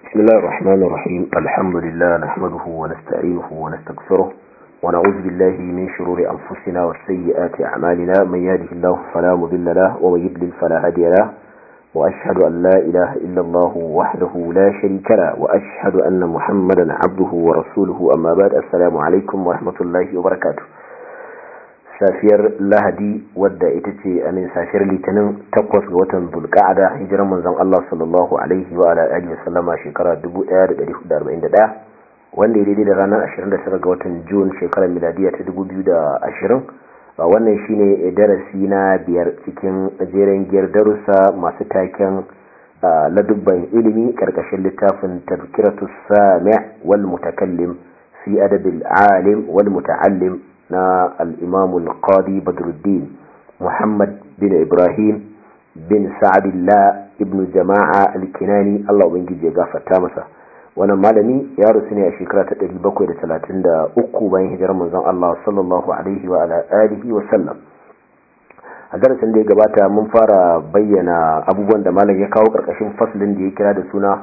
بسم الله الرحمن الرحيم الحمد لله نحمده ونستعينه ونستغفره ونعوذ بالله من شرور أنفسنا وسيئات أعمالنا من يهده الله فلا مضل له ومن يضلل فلا هادي له وأشهد أن لا إله إلا الله وحده لا شريك له وأشهد أن محمدا عبده ورسوله أما بعد السلام عليكم ورحمة الله وبركاته safiyar lahadi wadda ita ce amin safiyar litinin takwas ga watan bulka'ada hijiran manzon Allah sallallahu alaihi wa ala alihi wasallama shekara 1441 wanda ya daidai da ranar 29 ga watan Jun shekarar miladiya ta 2020 wannan shine darasi na biyar cikin jeren giyar darussa masu taken ladubban ilimi karkashin littafin tazkiratus sami' wal mutakallim fi adabil alim wal muta'allim na al'imamul qadi badruddin muhammad bin ibrahim bin sa'adillah ibn jama'a alkinani allah ubangiji ya gafarta masa wannan malami ya rusu ne a shekara ta 733 bayan hijirar manzon allah sallallahu alaihi wa alihi wa sallam a darasin da ya gabata mun fara bayyana abubuwan da malam ya kawo karkashin faslin da ya kira da suna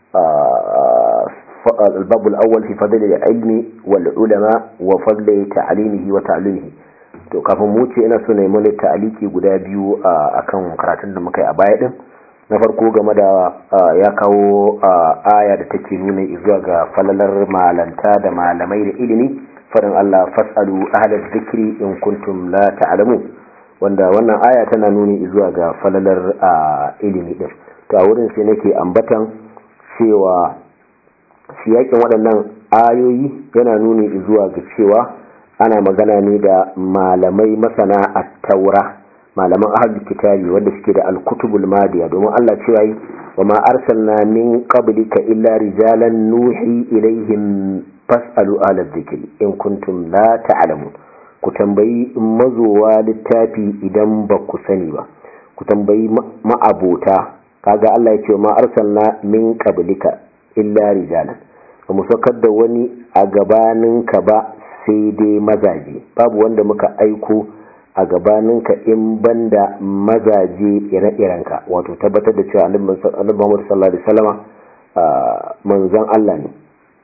الباب الأول في فضل العلم والعلماء وفضل تعليمه وتعليمه to kafin mu ce ina so na yi mana ta'aliki guda biyu akan karatun da muka yi a baya din na farko game da ya kawo aya da take nuna zuwa ga falalar malanta da malamai da ilimi farin Allah fasalu ahlal zikri in kuntum la ta'lamu wanda wannan aya tana nuni zuwa ga falalar ilimi din to a wurin sai nake ambatan cewa siyakin waɗannan ayoyi yana nuni zuwa ga cewa ana magana ne da malamai masana a taura malaman ahal kitabi wanda suke da alkutubul madiya domin Allah cewa yi wa ma arsalna min qablika illa rijalan nuhi ilaihim fas'alu ala dhikri in kuntum la ta'lamun ku tambayi mazowa littafi idan ba ku sani ba ku tambayi ma'abota kaga Allah ya ce ma arsalna min qablika illa rijalan ba mu saukar da wani a gabaninka ba sai dai mazaje babu wanda muka aiko a gabaninka in banda mazaje ire-irenka wato tabbatar da cewa annabi Muhammad sallallahu alaihi wasallama manzon Allah ne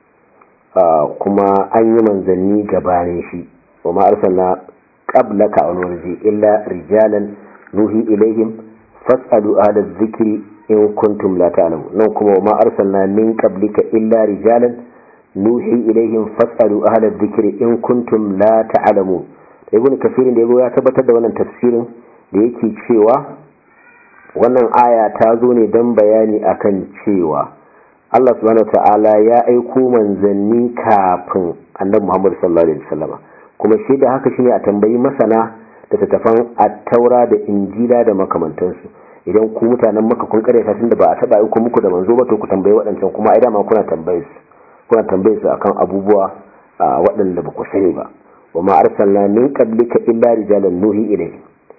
kuma an yi manzanni gabanin shi wa ma arsalna qablaka wa nurji illa rijalan nuhi ilaihim fas'alu ahla dhikri in kuntum la ta'lamu nan kuma ma arsalna min qablika illa rijalan nuhi ilaihim fasalu ahla dhikri in kuntum la ta'lamu ibn kafirin da ya tabbatar da wannan tafsirin da yake cewa wannan aya ta zo ne dan bayani akan cewa Allah subhanahu ta'ala ya aiko manzanni kafin annabi Muhammad sallallahu alaihi wasallam kuma shi da haka shine a tambayi masana da tattafan at-taura da injila da makamantansu idan ku mutanen maka kun kare ta tunda ba a taba aiko muku da manzo ba to ku tambayi waɗancan kuma ai dama kuna tambaye su kuna tambaye su akan abubuwa waɗanda ba ku sani ba wa ma arsalna min qablika illa rijalan nuhi ilayhi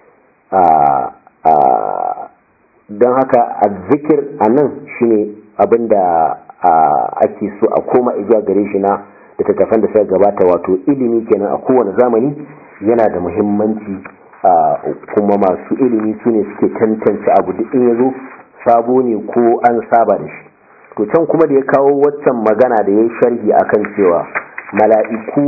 dan haka azzikir anan shine abinda ake so a koma zuwa gare shi na da tattafan da suka gabata wato ilimi kenan a kowane zamani yana da muhimmanci kuma masu ilimi su ne suke tantance abu duk in ya zo sabo ne ko an saba da shi to can kuma da ya kawo waccan magana da ya sharhi akan cewa mala'iku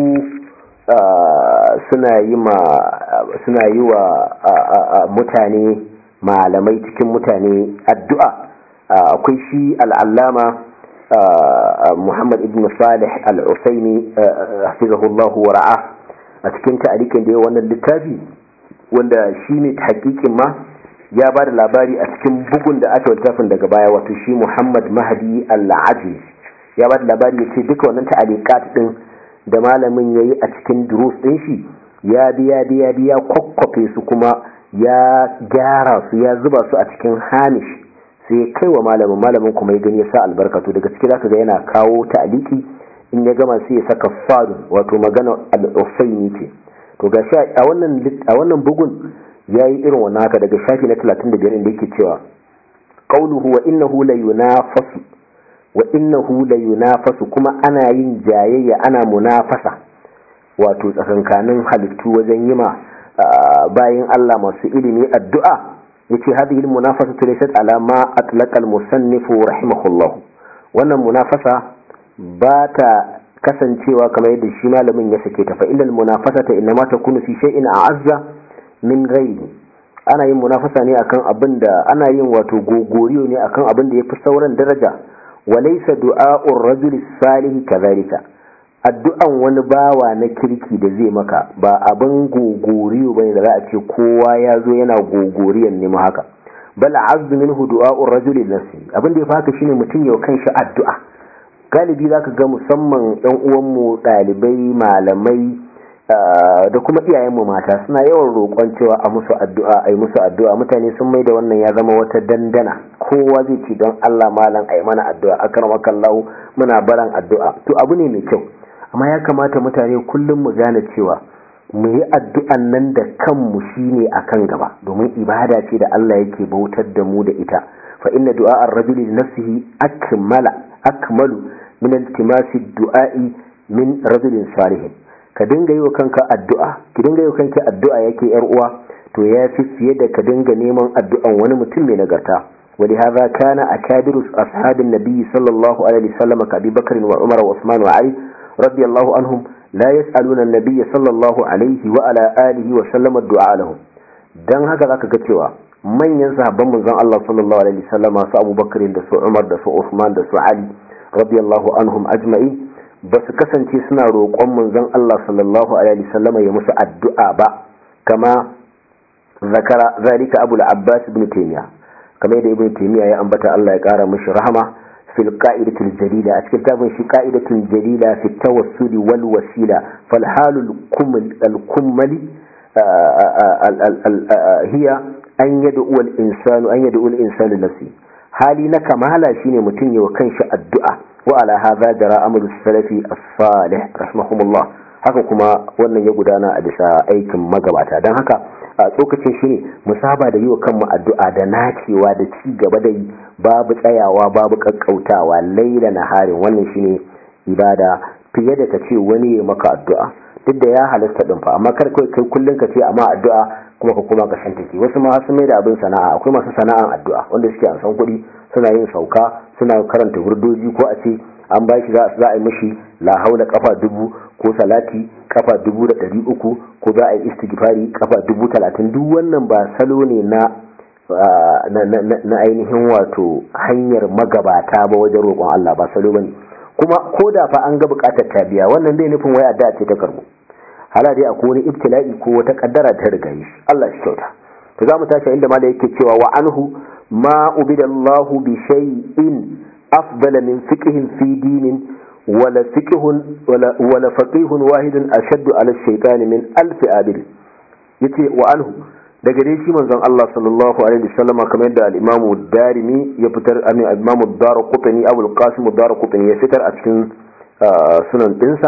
suna yi ma suna yi wa mutane malamai cikin mutane addu'a akwai shi al'allama muhammad ibn salih al-usaini hafizahullahu wa ra'a a cikin ta'alikin da ya wannan littafi wanda shi ne hakikin ma ya ba da labari a cikin bugun da aka littafin daga baya wato shi muhammad mahadi al-aziz ya ba da labari ya ce duka wannan ta'alikat din da malamin ya yi a cikin durus din shi ya biya biya biya kwakwafe su kuma ya gyara su ya zuba su a cikin hamish sai ya kai wa malamin malamin kuma ya gani ya sa albarkatu daga ciki zaka ga yana kawo ta'aliki in ya gama sai ya saka fadu wato magana al-usaini ce to ga sha a wannan a wannan bugun yayi irin wannan haka daga shafi na 35 inda yake cewa qawluhu wa innahu la yunafasu wa innahu la yunafasu kuma ana yin jayayya ana munafasa wato tsakankanin halittu wajen yima bayin Allah masu ilimi addu'a yace hadhihi al-munafasatu laysat ala ma atlaqa al-musannif rahimahullah wannan munafasa ba ta kasancewa kamar yadda shi malamin ya sake ta fa innal munafasata innama takunu fi shay'in a'azza min ghairi ana yin munafasa ne akan abin da ana yin wato gogoriyo ne akan abin da yafi sauran daraja walaysa du'a'ur rajuli salih kadhalika addu'an wani bawa na kirki da zai maka ba abin gogoriyo bane da za a ce kowa ya zo yana gogoriyan ne haka bal azzu minhu du'a'ur rajuli nafsi abin da ya faka shine mutum ya kanshi addu'a galibi zaka ga musamman yan uwanmu dalibai malamai da kuma iyayenmu mata suna yawan roƙon cewa a musu addu'a ai musu addu'a mutane sun mai da wannan ya zama wata dandana kowa zai ce don Allah malam ai mana addu'a akramakallahu muna baran addu'a to abu ne mai kyau amma ya kamata mutane kullum mu gane cewa mu yi addu'an nan da kanmu shine akan gaba domin ibada ce da Allah yake bautar da mu da ita fa inna du'a ar-rajuli li nafsihi akmala akmalu min iltimasi du'a'i min rajulin salihin ka dinga yi wa kanka addu'a ki dinga yi wa kanki addu'a yake yar uwa to ya fi fiye da ka dinga neman addu'an wani mutum mai nagarta ولهذا كان أكابر أصحاب النبي صلى الله عليه وسلم كأبي بكر وعمر وعثمان وعلي رضي الله عنهم لا يسألون النبي صلى الله عليه وعلى آله وسلم الدعاء لهم dan haka zaka ga cewa manyan sahabban manzon Allah sallallahu alaihi wasallama su Abu Bakr da su Umar da su Uthman da su Ali radiyallahu anhum ajma'in ba su kasance suna roƙon manzon Allah sallallahu alaihi wasallama ya musu addu'a ba kama zakara zalika Abu al-Abbas ibn Taymiyyah kamar da Ibn Taymiyyah ya ambata Allah ya kara mishi rahama fil qa'idatul jalila a cikin tabin shi qa'idatul jalila fi tawassuli wal wasila fal halul kumal al kumali hiya an yad'u al insanu an yad'u al insanu nafsi hali na kamala shine mutum yawa kanshi addu'a wa ala hadha jara amalu salafi as-salih rahimahumullah haka kuma wannan ya gudana a bisa aikin magabata don haka a tsokacin shi ne musaba da yi wa kanmu addu'a da nacewa da ci gaba da yi babu tsayawa babu kakkautawa laila na harin wannan shi ne ibada fiye da ka ce wani ya maka addu'a duk da ya halasta ɗin fa amma kar kai kai kullum ka ce amma addu'a kuma ka koma ka shan take wasu ma sun mai da abin sana'a akwai masu sana'an addu'a wanda suke an san kuɗi suna yin sauka suna karanta hurdoji ko a ce an ba shi za a yi mishi la haula kafa dubu ko salati kafa dubu da ɗari uku ko za a yi istighfari kafa dubu talatin duk wannan ba salo ne na na ainihin wato hanyar magabata ba wajen roƙon Allah ba salo bane kuma ko da fa an ga buƙatar ta biya wannan bai nufin wai addu'a ce ta karbo hala dai akwai wani ibtila'i ko wata kaddara ta riga shi Allah shi kyauta to za mu tashi inda malai yake cewa wa anhu ma ubidallahu bi shay'in afdala min fiqhin fi dinin ولا فقه ولا ولا فقيه واحد اشد على الشيطان من الف عابد yace wa anhu daga dai shi manzon Allah sallallahu alaihi wasallam kamar yadda al-Imam darimi ya fitar an al-Imam ad-Darqutni Abu al-Qasim ad-Darqutni ya fitar a cikin sunan dinsa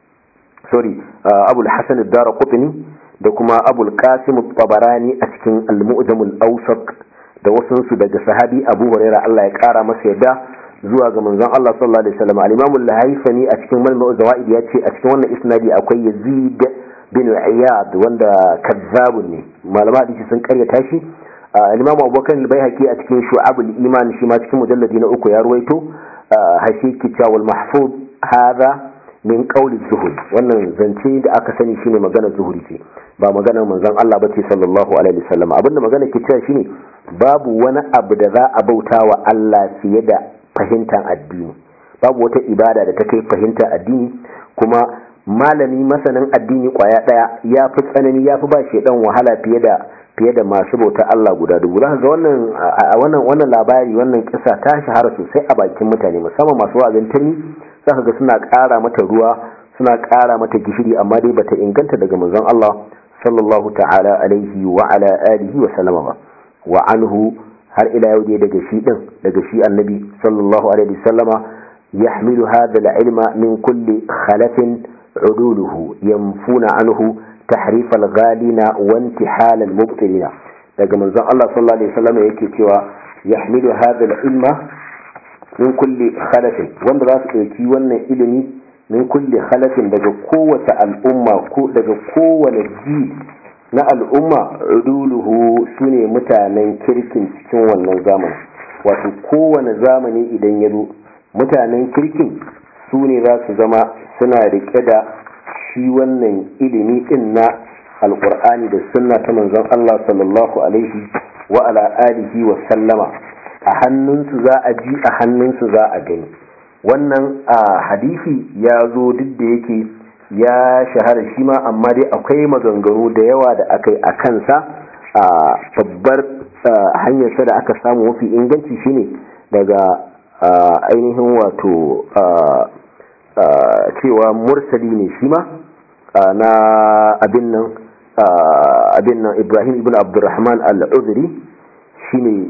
sorry Abu al-Hasan ad-Darqutni da kuma Abu al-Qasim at-Tabarani a cikin al-Mu'jam al-Awsat da wasansu daga sahabi Abu Hurairah Allah ya kara masa yadda zuwa ga manzon Allah sallallahu alaihi wasallam al-Imam al-Hayfani a cikin Malma'u Zawaid ya ce a cikin wannan isnadi akwai Yazid bin Iyad wanda kazzabun ne malama hadisi sun karyata shi al-Imam Abubakar al-Baihaqi a cikin Shu'ab al-Iman shi ma cikin mujalladi na uku ya ruwaito hashi kitawul mahfuz hadha min qawli zuhud wannan zance da aka sani shine magana zuhuri ce ba maganar manzon Allah bace sallallahu alaihi wasallam abinda magana ke cewa shine babu wani abu da za a bauta wa Allah fiye da fahimtar addini babu wata ibada da ta kai fahimtar addini kuma malami masanin addini kwaya daya ya fi tsanani ya fi ba shaidan wahala fiye da fiye da masu bauta Allah guda dubu za ga wannan wannan wannan labari wannan kisa ta shahara sosai a bakin mutane musamman masu wa'azin tani za ka ga suna ƙara mata ruwa suna ƙara mata gishiri amma dai bata inganta daga manzon Allah sallallahu ta'ala alaihi wa ala alihi wa sallama ba wa anhu har ila yau dai daga shi din daga shi annabi sallallahu alaihi wasallama yahmilu hadha al-ilma min kulli khalafin uduluhu yanfuna anhu tahrif al-ghalina wa intihal al-mubtilina daga manzon Allah sallallahu alaihi wasallama yake cewa yahmilu hadha al-ilma min kulli khalafin wanda za su dauki wannan ilimi min kulli khalafin daga kowace al'umma ko daga kowane ji na al'umma uduluhu su ne mutanen kirkin cikin wannan zamani wato kowane zamani idan ya zo mutanen kirkin su ne za su zama suna rike da shi wannan ilimi din na alkur'ani da sunna ta manzon Allah sallallahu alaihi wa ala alihi wa sallama a hannunsu za a ji a hannunsu za a gani wannan a hadisi ya zo duk da yake ya shahara shi ma amma dai akwai maganganu da yawa da aka yi a kansa a babbar hanyarsa da aka samu mafi inganci shine daga ainihin wato cewa mursali ne shi ma na abin nan abin nan ibrahim ibn abdurrahman al-udri shine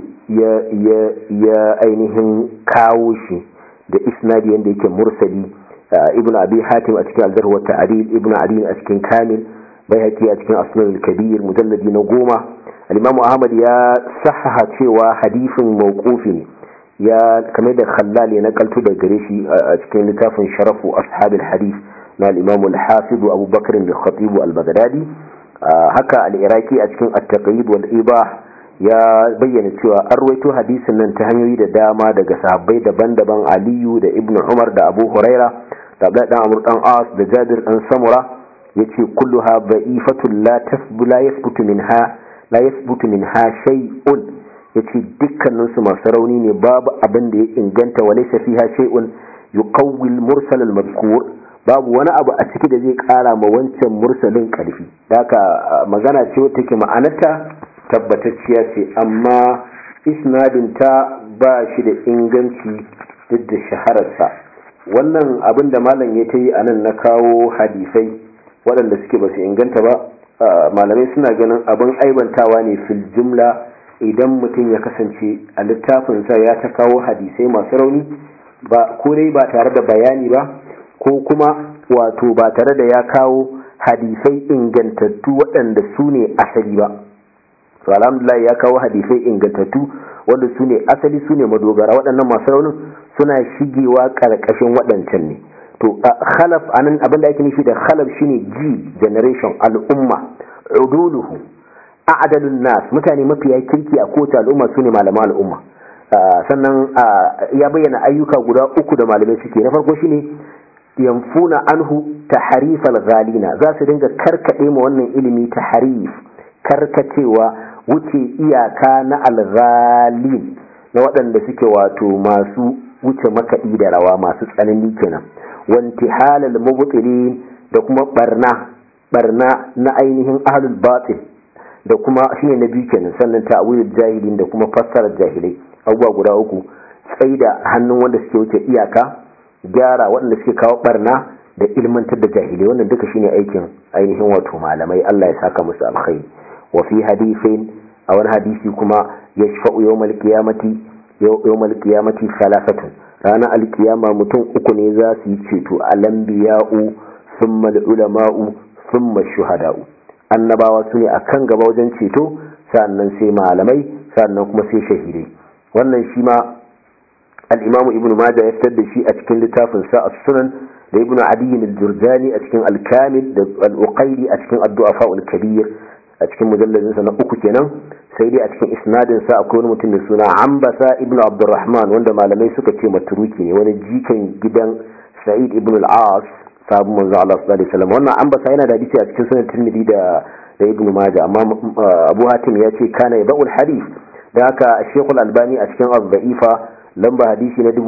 ya ainihin kawo shi da isnadi yadda yake mursali ibn abi hatim a cikin aljarh wa ta'dil ibn adi a cikin kamil bayhaqi a cikin asnan al-kabir mujalladi na goma al-imam ahmad ya sahaha cewa hadisin mawqufi ne ya kamar da khallal ya nakalto da gare shi a cikin littafin sharafu ashabil hadith na al-imam al-hafiz Abu Bakr al-Khatib al-Baghdadi haka al-Iraqi a cikin at-taqrib wal ibah ya bayyana cewa an rawaito hadisin nan ta hanyoyi da dama daga sahabbai daban-daban Aliyu da Ibn Umar da Abu Huraira da Abdullah dan Amr dan As da Jabir dan Samura yace kulluha da'ifatun la tasbu la yathbutu minha la yathbutu minha shay'un yace dukkanin su masu rauni ne babu abin da ya inganta wa laysa fiha shay'un yuqawwi al-mursal al-madhkur babu wani abu a ciki da zai kara ma wancan mursalin karfi haka magana ce wata ke ma'anarta tabbatacciya ce amma isnadin ta ba shi da inganci duk da shahararsa wannan abin da malam ya ta yi a nan na kawo hadisai waɗanda suke ba su inganta ba malamai suna ganin abin aibantawa ne fil jumla idan mutum ya kasance a littafinsa ya ta kawo hadisai masu rauni ba ko dai ba tare da bayani ba ko kuma wato ba tare da ya kawo hadisai ingantattu waɗanda su ne asali ba to alhamdulillah ya kawo hadisai ingantattu wanda su ne asali su ne madogara waɗannan masu raunin suna shigewa ƙarƙashin waɗancan ne to khalaf anan abin da ake nufi da khalaf shine g generation al'umma uduluhu a'dalun nas mutane mafiya kirki a kowace al'umma su ne malaman al'umma sannan ya bayyana ayyuka guda uku da malamai suke na farko shine yamfuna anhu taharifal ghalina za su dinga karkade ma wannan ilimi taharif karkacewa wuce iyaka na alghalin na waɗanda suke wato masu wuce makaɗi da rawa masu tsanani kenan wanti halal mubtilin da kuma barna barna na ainihin ahlul batil da kuma shine na biyu kenan sannan ta'wilul jahilin da kuma fassarar jahilai abubuwa guda uku tsaida hannun wanda suke wuce iyaka gyara waɗanda suke kawo barna da ilmantar da jahilai wannan duka shine aikin ainihin wato malamai Allah ya saka musu alkhairi wa fi hadithin a wani hadisi kuma yashfa'u yawmal qiyamati yawmal qiyamati salasatun ranar alkiyama mutum uku ne za su yi ceto alambiya'u thumma ulama'u thumma shuhada'u annabawa su ne akan gaba wajen ceto sannan sai malamai sannan kuma sai shahidai wannan shi ma al-imamu ibnu majah ya fitar da shi a cikin littafin sa as-sunan da ibnu adiyin al-jurjani a cikin al-kamil da al-uqayli a cikin addu'a fa'ul kabir a cikin mujalladin sa na uku kenan sai dai a cikin isnadin sa akwai wani mutum mai suna ambasa ibnu abdurrahman wanda malamai suka ce maturuki ne wani jikan gidan sa'id ibn al-as sabu manzo Allah sallallahu alaihi wasallam wannan ambasa yana da hadisi a cikin sunan tirmidhi da da ibnu majah amma abu hatim ya ce kana yabul hadith da haka shekul albani a cikin az-za'ifa lamba hadisi na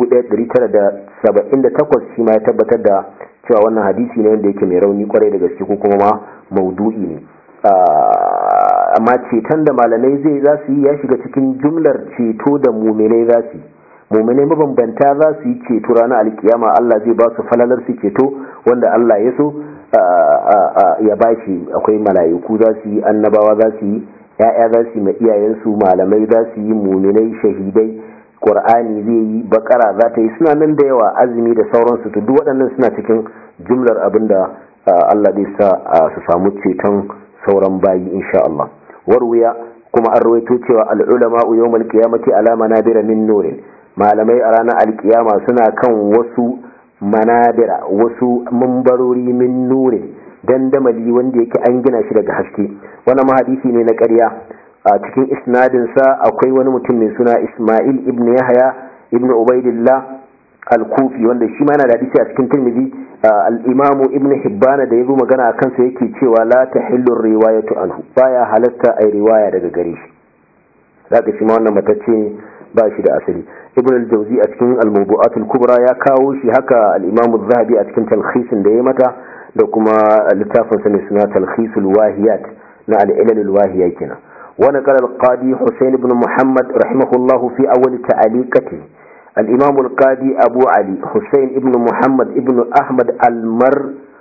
1978 shi ma ya tabbatar da cewa wannan hadisi ne wanda yake mai rauni kwarai da gaske ko kuma ma maudu'i ne amma ceton da malamai zai za su yi ya shiga cikin jumlar ceto da muminai za su yi muminai mabambanta za su yi ceto ranar alkiyama Allah zai ba su falalar su ceto wanda Allah ya so ya ba shi akwai mala'iku za su yi annabawa za su yi ya'ya za su yi ma iyayensu malamai za su yi muminai shahidai qur'ani zai yi bakara za ta yi suna nan da yawa azumi da sauransu to duk waɗannan suna cikin jumlar abin da Allah zai sa su samu ceton sauran bayi insha Allah warwiya kuma an rawaito cewa al'ulama yawmal qiyamati ala manabira min nurin malamai a ranar alkiyama suna kan wasu manabira wasu mambarori min nurin dandamali wanda yake an gina shi daga haske wannan mahadisi ne na ƙarya a cikin isnadinsa akwai wani mutum mai suna ismail ibn yahya ibn ubaidillah al-kufi wanda shi ma yana da hadisi a cikin tirmidhi al-imamu ibn hibbana da yazo magana a kansa yake cewa la tahillu riwayatu anhu baya halatta ai riwaya daga gare shi zaka shi ma wannan matacce ba shi da asali ibn al-jawzi a cikin al-mawdu'at al-kubra ya kawo shi haka al-imam az-zahabi a cikin talkhisin da ya mata da kuma littafin sa ne suna talkhisul wahiyat na al-ilal al-wahiya kenan wa naqala al-qadi husayn ibn muhammad rahimahullah fi awwal ta'aliqati al-imam al-qadi abu ali husayn ibn muhammad ibn ahmad al-mar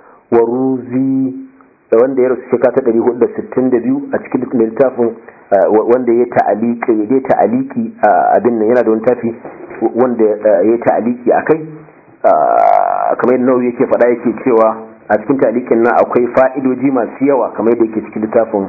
waruzi da wanda ya rasu shekara ta 462 a cikin littafin wanda ya ta'aliki ya ta'aliki abin nan yana da wani tafi wanda ya ta'aliki akai kamar yadda nawawi yake faɗa yake cewa a cikin ta'alikin nan akwai fa'idoji masu yawa kamar yadda yake cikin littafin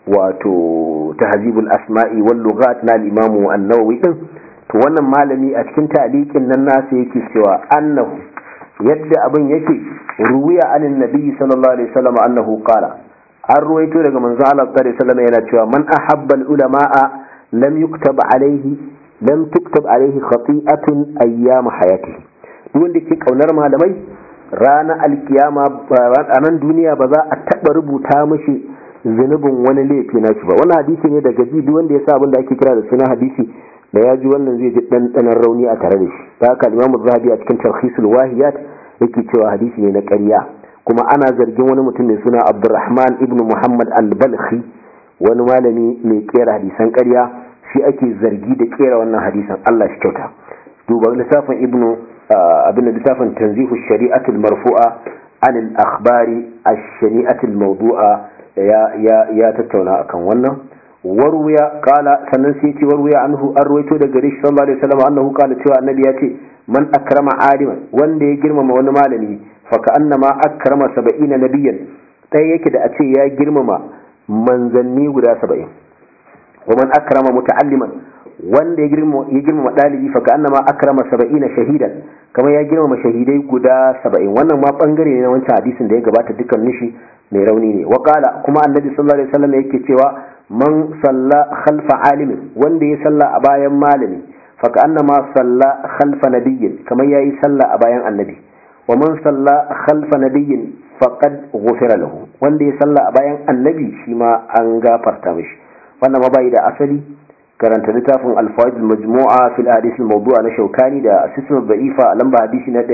wato tahzibul asma'i wal lughat na al-imam an-nawawi din to wannan malami a cikin ta'alikin nan nasa yake cewa annahu yadda abin yake ruwiya anin nabi sallallahu alaihi wasallam annahu qala an ruwaito daga manzo Allah sallallahu alaihi wasallam yana cewa man ahabba al-ulama'a lam yuktab alaihi lam tuktab alaihi khati'atun ayyam hayatihi duk wanda ke kaunar malamai rana alkiyama ranar duniya ba za a taba rubuta mishi zunubin wani laifi na shi ba wannan hadisi ne daga ji duk wanda ya sa abin da ake kira da suna hadisi da ya ji wannan zai ji ɗanɗanon rauni a tare da shi ta haka limamu zahabi a cikin tarhisul wahiyat yake cewa hadisi ne na ƙarya kuma ana zargin wani mutum mai suna abdurrahman ibn muhammad al-balkhi wani malami mai kera hadisan ƙarya shi ake zargi da kera wannan hadisan allah shi kyauta duba littafin ibn abin littafin tanzihu shari'atul marfu'a an al-akhbari ash-shani'atul mawdu'a ya ya ya tattauna akan wannan warwiya kala sannan sai ce warwiya anhu an ruwaito daga rishi sallallahu alaihi wasallam annahu kala cewa annabi ya ce man akrama aliman wanda ya girmama wani malami fa ka annama akrama saba'ina nabiyyan dai yake da a ce ya girmama manzanni guda saba'in wa man akrama muta'alliman wanda ya girmama ya girmama dalibi fa ka annama akrama saba'ina shahidan kamar ya girmama shahidai guda saba'in wannan ma bangare ne na wancan hadisin da ya gabata dukkan nishi mai rauni ne wa kala kuma annabi sallallahu alaihi wasallam yake cewa man salla khalfa alimin wanda ya salla a bayan malami fa annama salla khalfa nabiyyin kamar yayi salla a bayan annabi wa man salla khalfa nabiyyin faqad ghufira lahu wanda ya salla a bayan annabi shi ma an gafarta mishi wannan ma bai da asali karanta littafin al-fawaid al-majmu'a fil hadith al-mawdu'a na shaukani da asisma da'ifa lamba hadisi na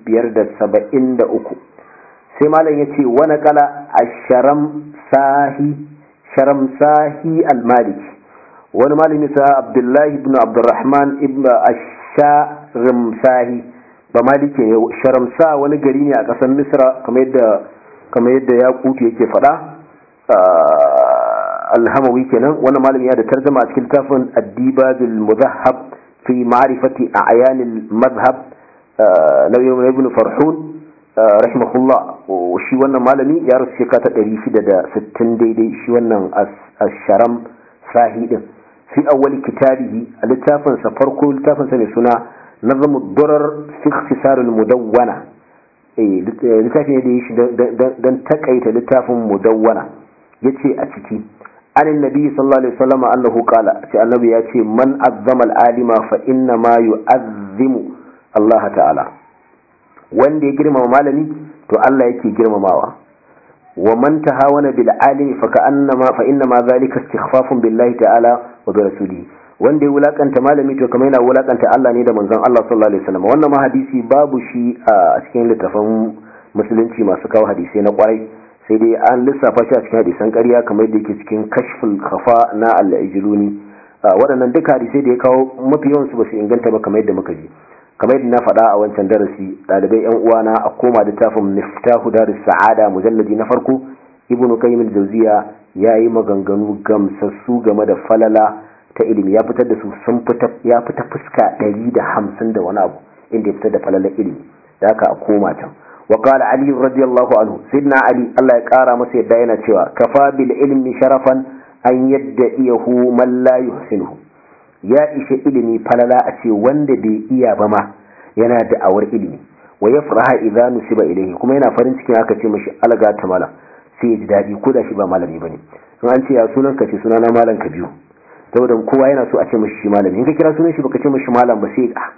573 sai malam yace wa naqala ash-sharam sahi sharamsahi al-maliki wani malami sa abdullahi ibn abdurrahman ibn ash-sharamsahi ba maliki ne sharamsa wani gari ne a ƙasar misra kamar yadda kamar yadda ya kutu yake faɗa alhamawi kenan wani malami ya da tarjama a cikin littafin addibadul muzahhab fi ma'rifati a'yan al-madhhab na ibn farhun rahimahullah shi wannan malami ya rasu shekara ta 660 daidai shi wannan asharam sahi din fi awwal kitabihi a littafin sa farko littafin sa mai suna nazamu durar fi ikhtisar mudawwana eh littafi ne da yi shi dan takaita littafin mudawwana yace a ciki an annabi sallallahu alaihi wasallam annahu qala ce annabi ya ce man azzama al-alima fa inna ma yu'azzimu Allah ta'ala wanda ya girmama malami to Allah yake girmamawa wa man tahawana bil alimi fa ka'annama fa inna ma zalika istighfafun billahi ta'ala wa bi rasulihi wanda ya wulakanta malami to kamar yana wulakanta Allah ne da manzon Allah sallallahu alaihi wasallam wannan ma hadisi babu shi a cikin littafin musulunci masu kawo hadisi na kwarai sai dai an lissafa shi a cikin hadisan ƙarya kamar yadda yake cikin kashful khafa na al-ijluni waɗannan duka hadisai da ya kawo mafi yawan su ba su inganta ba kamar yadda muka ji kamar yadda na faɗa a wancan darasi ɗalibai yan uwana a koma littafin miftahu darus sa'ada mujalladi na farko ibnu qayyim al-jawziya yayi maganganu gamsassu game da falala ta ilimi ya fitar da su sun fita ya fita fuska 150 da wani abu inda ya fitar da falalar ilimi da haka a koma can wa qala ali radiyallahu anhu sidna ali Allah ya kara masa yadda yana cewa kafa bil ilmi sharafan an yadda iyahu man la yuhsinuhu ya ishe ilimi falala a ce wanda bai iya ba ma yana da awar ilimi wa yafraha idza nusiba ilayhi kuma yana farin cikin aka ce mishi alga ta mala sai ya ji dadi ko da shi ba malami bane in an ce ya sunan ka ce sunana malam ka biyu saboda kowa yana so a ce mishi shi malami in ka kira sunan shi baka ce mishi malam ba sai a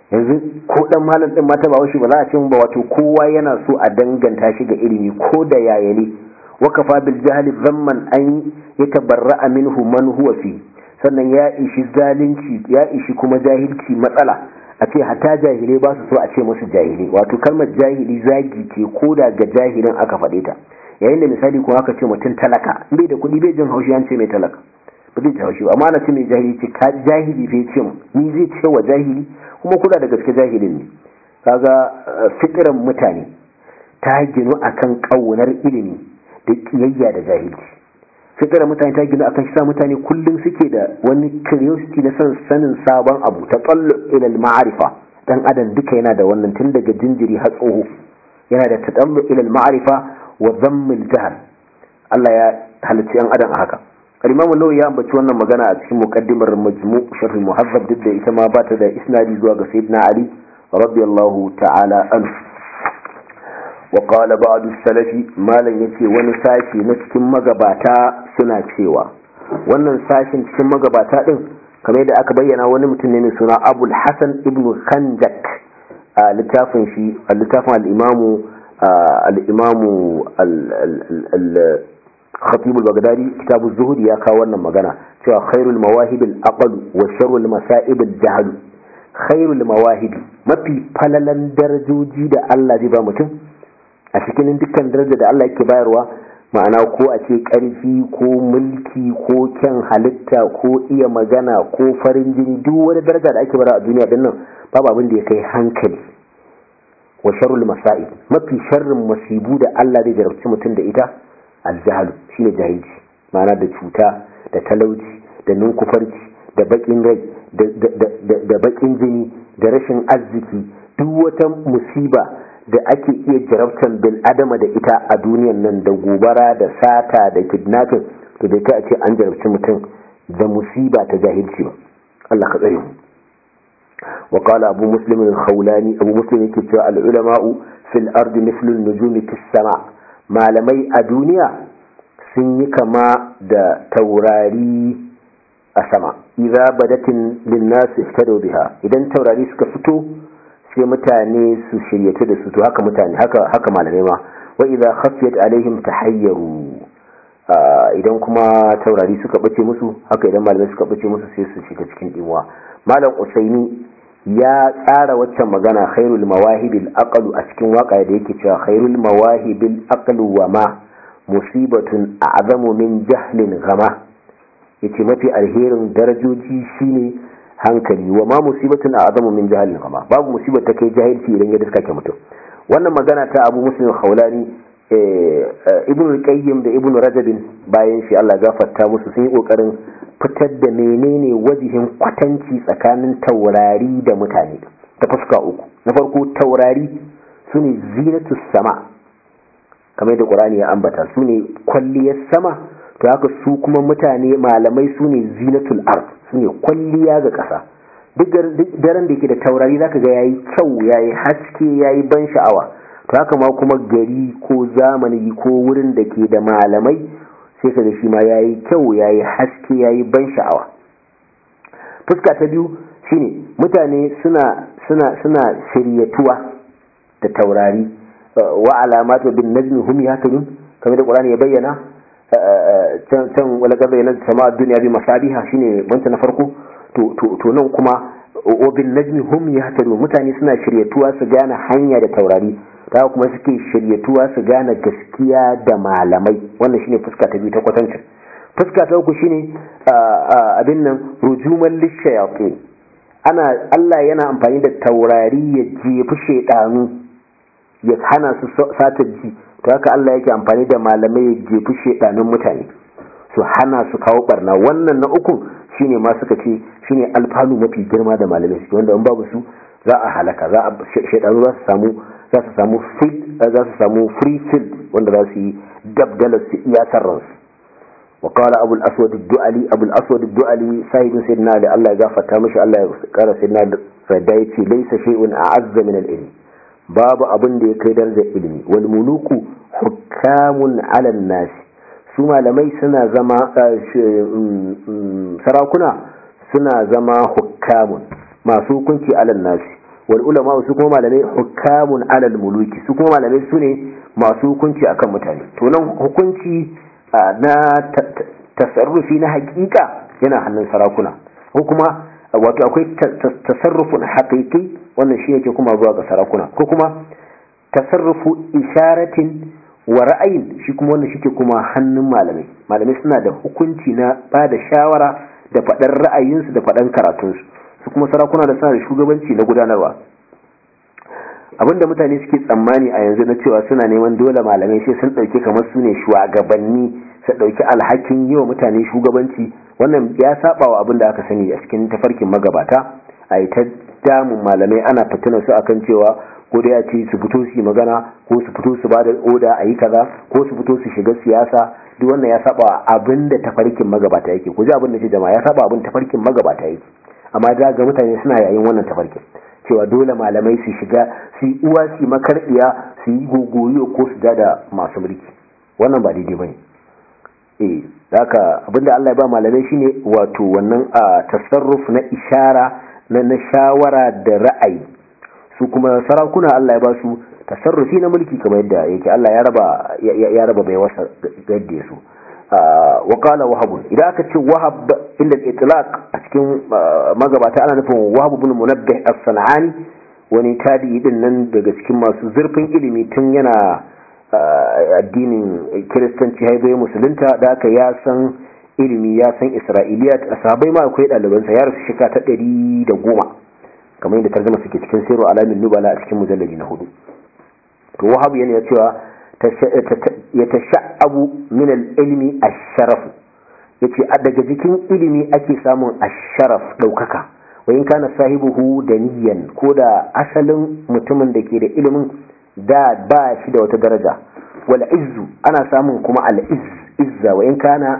yanzu ko dan malam din mata ba shi ba za a ce ba wato kowa yana so a danganta shi ga ilimi ko da yayale wa kafa bil jahli zamman an yatabarra'a minhu man huwa fi sannan ya ishi zalunci ya ishi kuma jahilci matsala a ce hata jahilai ba su so a ce musu jahilai wato kalmar jahili zagi ce ko da ga jahilin aka faɗe ta yayin da misali kuma aka ce mutum talaka bai da kuɗi bai jin haushi an ce mai talaka ba zai ci haushi amma na ce mai jahili ce ka jahili bai ce ni zai ce wa jahili kuma kula da gaske jahilin ne kaga fitiran mutane ta ginu akan ƙaunar ilimi da kiyayya da jahilci fitiran mutane ta ginu akan shi sa mutane kullum suke da wani curiosity na son sanin sabon abu ta tsallo ilal ma'arifa dan adam duka yana da wannan tun daga jinjiri har tsoho yana da tatallu ilal ma'arifa wa zammil jahal Allah ya halicci yan adam a haka al-Imam an-Nawawi ya ambaci wannan magana a cikin muqaddimar Majmu' Sharh al-Muhazzab duk da ita ma ba ta da isnadi zuwa ga Sayyidina Ali radiyallahu ta'ala anhu wa qala ba'd as-salafi malan yace wani sashi na cikin magabata suna cewa wannan sashin cikin magabata din kamar yadda aka bayyana wani mutum ne mai suna Abul Hasan ibn Khanjak a littafin shi a littafin al-Imamu al-Imamu al-Khatib al-Baghdadi kitabu Zuhud ya kawo wannan magana cewa khairul mawahib al-aql wa sharrul masa'ib al-jahl khairul mawahib mafi falalan darajoji da Allah zai ba mutum a cikin dukkan daraja da Allah yake bayarwa ma'ana ko a ce ƙarfi ko mulki ko kyan halitta ko iya magana ko farin jini duk wani daraja da ake bara a duniya din nan babu abin da ya kai hankali wa sharrul masa'ib mafi sharrin masibu da Allah zai jarabci mutum da ita aljahalu shine jahilci ma'ana da cuta da talauci da ninkufarci da bakin rai da bakin jini da rashin arziki duk wata musiba da ake iya jarabtan bil adama da ita a duniyan nan da gobara da sata da kidnapping to da kai a ce an jarabci mutum da musiba ta jahilci ba Allah ka tsare mu wa qala abu muslim al-khawlani abu muslim yake cewa al-ulama'u fil ardi mithlu an-nujumi fis sama malamai a duniya sun yi kama da taurari a sama idza badatin lin-nas ihtadu biha idan taurari suka fito sai mutane su shiryatu da su to haka mutane haka haka malamai ma wa idza khafiyat alaihim tahayyaru idan kuma taurari suka bace musu haka idan malamai suka bace musu sai su shiga cikin dimuwa malam usaini ya tsara waccan magana khairul mawahibil aqlu a cikin waka da yake cewa khairul mawahibil aqlu wa ma musibatun a'zamu min jahlin gama yace mafi alherin darajoji shine hankali wa ma musibatun a'zamu min jahalin kama babu musibar ta kai jahilci idan ya diska ke mutum wannan magana ta Abu Muslim Khawlani Ibn Qayyim da Ibn Rajab bayan shi Allah gafarta musu sun yi kokarin fitar da menene wajihin kwatanci tsakanin taurari da mutane ta fuska uku na farko taurari sune zinatus sama kamar da Qur'ani ya ambata sune kwalliyar sama to haka su kuma mutane malamai sune zinatul ard ne kwalliya ga ƙasa duk daren da yake da taurari zaka ga yayi kyau yayi haske yayi ban sha'awa to haka ma kuma gari ko zamani ko wurin da ke da malamai sai ka ga shi ma yayi kyau yayi haske yayi ban sha'awa fuska ta biyu shine mutane suna suna suna shiryatuwa da taurari wa alamatu bin najmi hum yahtadun kamar da Qur'ani ya bayyana can wala gaba yana sama duniya bi masabiha shine banta na farko to nan kuma obin najmi hum yahtadun mutane suna shiryatuwa su gane hanya da taurari ta kuma suke shiryatuwa su gane gaskiya da malamai wannan shine fuska ta biyu ta kwatancin fuska ta uku shine abin nan rujuman lishayatin ana Allah yana amfani da taurari ya jefi shaidanu ya hana su satar ji to haka Allah yake amfani da malamai ya jefi shedanin mutane su hana su kawo barna wannan na uku shine ma suka ce shine alfanu mafi girma da malamai suke wanda in babu su za a halaka za a shedanu za su samu za su samu free za su samu free field wanda za su yi dabdala su iya sarransu وقال أبو الأسود الدؤلي أبو الأسود الدؤلي صاحب سيدنا علي الله يغفر تامش الله قال سيدنا فدايتي ليس شيء أعز من العلم babu abin da ya kai darajar ilimi wal muluku hukamun alan nasi su malamai suna zama sarakuna suna zama hukamun masu hukunci alan nasi wal ulama su kuma malamai hukamun alal muluki su kuma malamai su ne masu hukunci akan mutane to nan hukunci na tasarrufi na hakika yana hannun sarakuna ko kuma wato akwai tasarrufun haqiqi wannan shi yake kuma zuwa ga sarakuna ko kuma tasarrufu isharatin wa ra'ayin shi kuma wannan shike kuma hannun malamai malamai suna da hukunci na ba da shawara da faɗar ra'ayinsu da faɗan karatunsu su kuma sarakuna da suna da shugabanci na gudanarwa abinda mutane suke tsammani a yanzu na cewa suna neman dole malamai sai sun ɗauki kamar su ne shugabanni su ɗauki alhakin yi wa mutane shugabanci wannan ya saba wa abin da aka sani a cikin tafarkin magabata a yi ta damun malamai ana fitina su akan cewa ko da ya ce su fito su yi magana ko su fito su ba da oda a yi kaza ko su fito su shiga siyasa duk wannan ya saba wa abin da tafarkin magabata yake ku ji abin da ce jama'a ya saba abin tafarkin magabata yake amma da ga mutane suna yayin wannan tafarkin cewa dole malamai su shiga su yi uwa su yi makarbiya su yi gogoyo ko su da masu mulki wannan ba daidai bane eh haka abinda Allah ya ba malamai shine wato wannan a tasarruf na ishara na na shawara da ra'ayi su kuma sarakuna Allah ya ba su tasarrufi na mulki kamar yadda yake Allah ya raba ya raba bai wasa gadde su wa qala wahab idan aka ce wahab inda itlaq a cikin magabata ana nufin wahab ibn munabbih as-sanani wani tabi'i din nan daga cikin masu zurfin ilimi tun yana addinin kiristanci haibai musulunta da aka ya san ilimi ya san isra'iliya a sahabai ma akwai ɗalibansa ya rasu shika ta ɗari da goma kamar yadda tarzama suke cikin sirru alamin nubala a cikin mujalladi na hudu to wahabu yana cewa ya tasha'abu min al-ilmi ash-sharaf yace a daga jikin ilimi ake samun ash-sharaf daukaka wa in kana sahibuhu daniyan ko da asalin mutumin da ke da ilimin da ba shi da wata daraja wal izzu ana samun kuma al izza wa in kana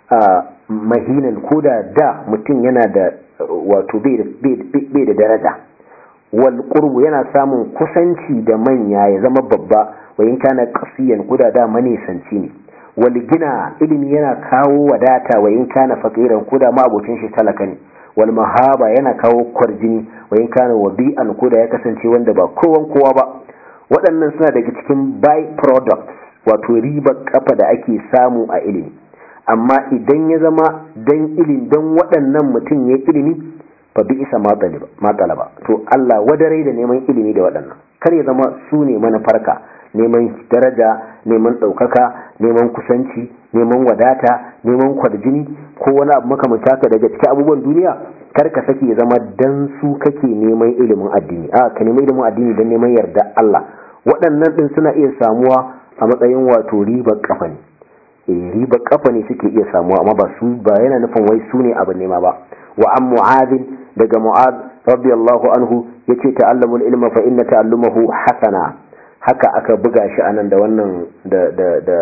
mahinan ko da da mutum yana da wato bai da daraja wal qurbu yana samun kusanci da manya ya zama babba wa in kana qasiyan ko da da manisanci ne wal gina ilimi yana kawo wadata wa in kana faqiran ko da ma abocin shi talaka ne wal mahaba yana kawo kwarjini wa in kana wabi'an ko da ya kasance wanda ba kowan kowa ba waɗannan suna daga cikin by products wato ribar kafa da ake samu a ilimi amma idan ya zama dan ilimi dan waɗannan mutum ya ilimi fa bi isa matsalaba to Allah wadarai da neman ilimi da waɗannan kar ya zama su ne manufarka neman daraja neman ɗaukaka neman kusanci neman wadata neman kwarjini ko wani abu makamanta ka daga cikin abubuwan duniya kar ka sake zama dan su kake neman ilimin addini a ka neman ilimin addini don neman yarda Allah waɗannan ɗin suna iya samuwa a matsayin wato ribar kafa ne eh ribar kafa ne suke iya samuwa amma ba su ba yana nufin wai su ne abin nema ba wa an mu'adhin daga mu'ad radiyallahu anhu yace ta'allamul ilma fa inna ta'allumahu hasana haka aka buga shi anan da wannan da da da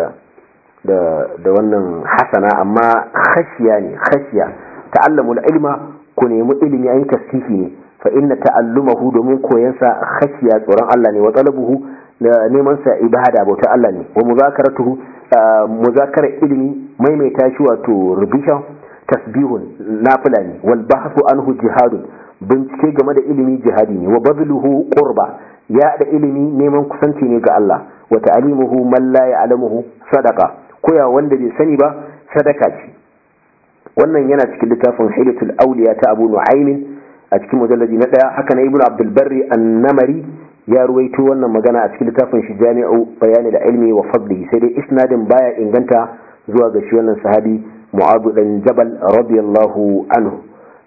da da wannan hasana amma khashiya ne khashiya ta'allamul ilma ku nemi ilimi ayi tasfifi ne fa inna ta'allumahu domin koyansa khashiya tsoron Allah ne wa talabuhu neman sa ibada bautar Allah ne wa muzakaratuhu muzakara ilimi maimaita shi wato revision tasbihun nafila ne wal bahthu anhu jihadun bincike game da ilimi jihadi ne wa badluhu qurba ya da ilimi neman kusanci ne ga Allah wa ta'limuhu man la ya'lamuhu sadaqa koya wanda bai sani ba sadaka ce wannan yana cikin littafin hilatul awliya ta Abu Nu'aym a cikin mujalladi na daya haka na Ibn Abdul Barri an-Namari ya ruwaito wannan magana a cikin littafin shi Jami'u Bayani da Ilmi wa Fadli sai dai isnadin baya inganta zuwa ga shi wannan sahabi Mu'adh dan Jabal radiyallahu anhu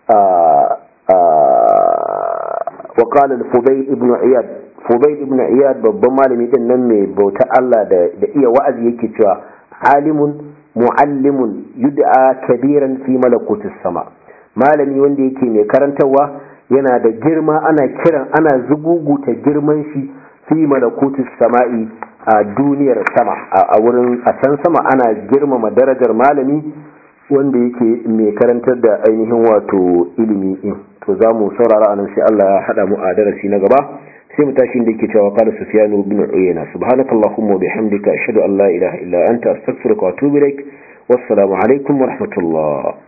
wa qala al-Fudayl ibn Iyad Fudayl ibn Iyad babban malami din nan mai bauta Allah da da iya wa'azi yake cewa alimun muallimun yud'a kabiran fi malakutis sama malami wanda yake mai karantarwa yana da girma ana kiran ana zuguguta girman shi fi malakutis sama'i a duniyar sama a wurin a can sama ana girmama darajar malami wanda yake mai karantar da ainihin wato ilimi din to za mu saurara anan sai Allah ya hada mu a darasi na gaba sai mu tashi da yake cewa qala sufyan ibn uyayna subhanakallahumma wa bihamdika ashhadu an la ilaha illa anta astaghfiruka wa atubu ilaik wassalamu alaikum wa rahmatullah